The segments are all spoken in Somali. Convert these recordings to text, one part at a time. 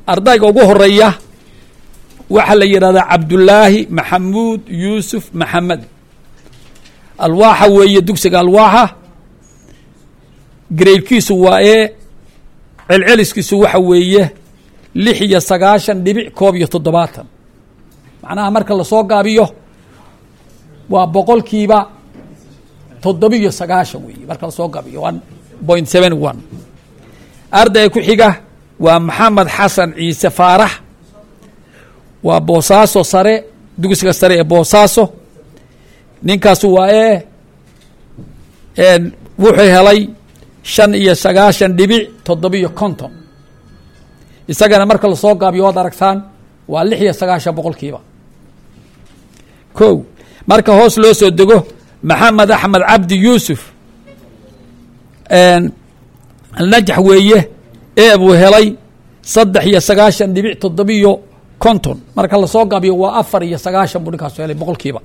ardayga ugu horeeya waxaa la yidhahdaa cabdullaahi maxamuud yuusuf maxamed alwaaxa weeye dugsiga alwaaxa graydkiisu waa ee celceliskiisu waxa weeye lix iyo sagaashan dhibic koob iyo toddobaatan macnaha marka lasoo gaabiyo waa boqolkiiba toddobiyo sagaashan weeye marka lasoo gaabiyo one point seven one ardayga ku xiga waa maxamed xasan ciise faarax waa boosaaso sare dugsiga sare ee boosaaso ninkaasu waa ee wuxuu helay shan iyo sagaashan dhibic toddobiyo konton isagana marka lasoo gaabiyo waad aragtaan waa lix iyo sagaashan boqolkiiba ko marka hoos loo soo dego maxamed axmed cabdi yuusuf alnajax weeye ee buu helay saddex iyo sagaashan dhibic toddobiyo konton marka lasoo gaabiyo waa afar iyo sagaashan buu ninkaasu helay boqolkiiba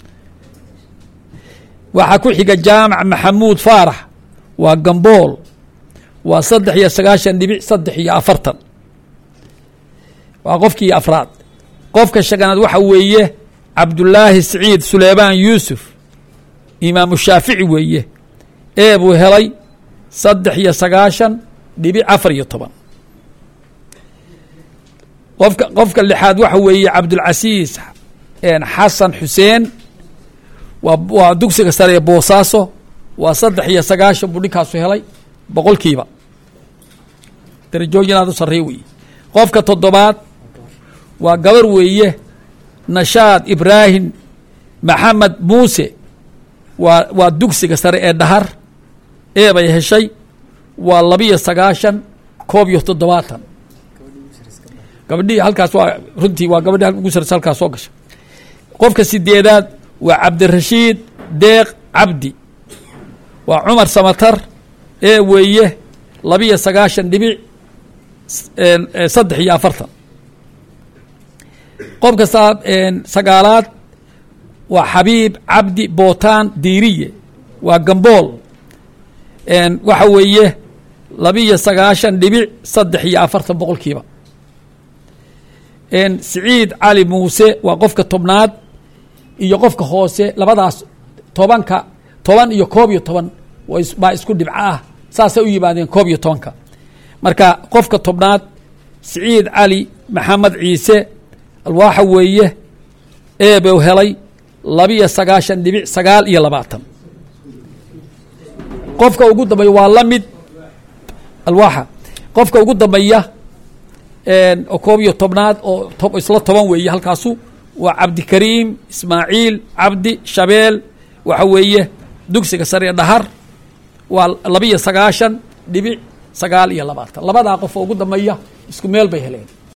waxaa ku xiga jaamac maxamuud faarax waa gambool waa saddex iyo sagaashan dhibic saddex iyo afartan waa qofkii afraad qofka shaganaad waxa weeye cabdullaahi siciid suleymaan yuusuf imaamu shaafici weeye ee buu helay saddex iyo sagaashan dhibic afar iyo toban qofka qofka lixaad waxa weeye cabdulcasiis xasan xuseen waa waa dugsiga sare ee boosaaso waa saddex iyo sagaashan buu ninkaasu helay boqolkiiba darajooyin aad u sarreey weeye qofka toddobaad waa gabar weeye nashaad ibraahim maxamed muuse waa waa dugsiga sare ee dhahar ee bay heshay waa labiyo sagaashan koob iyo toddobaatan gabadhii halkaas waa runtii waa gabadhi ugu sareysa halkaas soo gasha qofka sideedaad waa cabdirashiid deeq cabdi waa cumar samatar ee weeye labiyo sagaashan dhibic saddex iyo afartan qofka sagaalaad waa xabiib cabdi bootaan diiriye waa gambool waxa weeye labiyo sagaashan dhibic saddex iyo afartan boqolkiiba siciid cali muuse waa qofka tobnaad iyo qofka hoose labadaas tobanka toban iyo koob iyo toban baa isku dhibco ah saasay u yimaadeen koob iyo tobanka marka qofka tobnaad siciid cali maxamed ciise alwaaxa weeye eebuu helay labiyo sagaashan dhibic sagaal iyo labaatan qofka ugu dambeeya waa la mid alwaaxa qofka ugu dambeeya oo koob iyo tobnaad oo isla toban weeye halkaasu waa cabdikariim ismaaciil cabdi shabeel waxa weeye dugsiga sare dhahar waa labiyo sagaashan dhibic sagaal iyo labaatan labadaa qof oo ugu dambeeya isku meel bay heleen